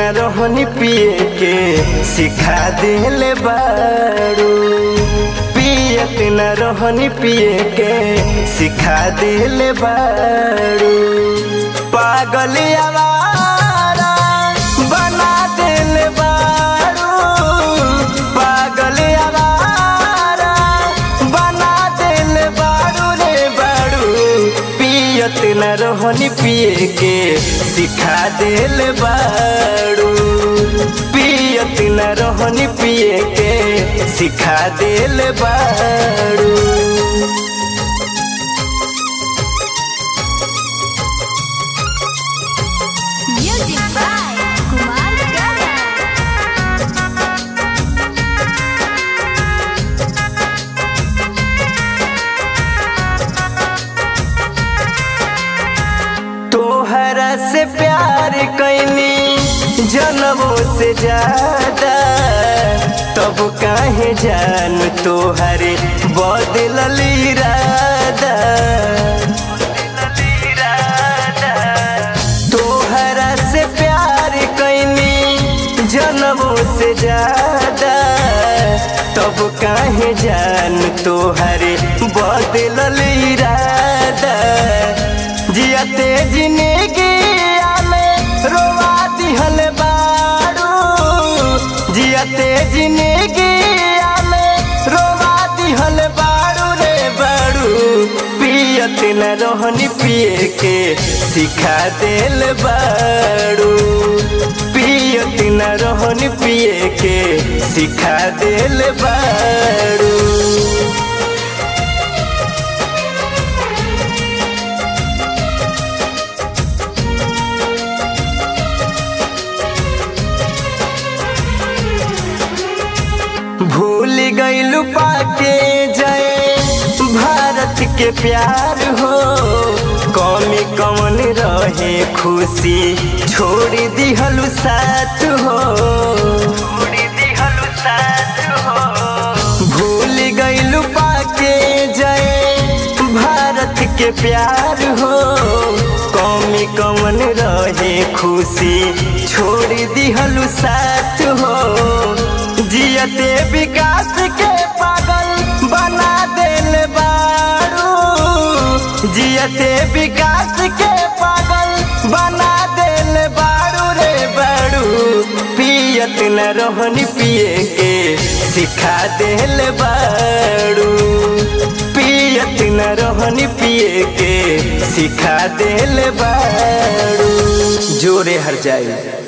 न रोहनी पिए के सिखा दिले बारू पियत न रोहनी पिए के सिखा दिले बारू पागल आवारा बना दिले बारू पागल आवारा बना दिले बारू रे बारू पियत न रोहनी पिए के सिखा दिल बारू पियत न रोहनी पिए के सिखा दिल बारू Music by Kumar Garan. तोहरा से प्यार कैनी जनमों से ज्यादा तब काहे जान तोहरे बदलल इरादा तोहरा से प्यार कैनी जनमों से ज्यादा तब काहे जान तोहरे बदलल इरादा जियते जिंदगी में रोवा दिहल बारू जियते जिंदगी में रोवा दिहल बारू रे बारू पियत न रोहनी पिए के सिखा दिल बारू पियत न रोहनी पिए के सिखा दिल बारू भूल गईलू पाके जय भारत के प्यार हो कौमी कौन रहे खुशी छोड़ दिहलू साथ हो भूल गईलू पाके जय भारत के प्यार हो कौमी कौन रहे खुशी छोड़ दिहलू साथ हो जियते विकास के पागल बना दिल बारू जियते विकास के पागल बना दिल बारू रे बारू पियत न रोहनी पिए के सिखा दिल बारू पियत न रोहनी पिए के सिखा दिल बारू जोरे हर जाए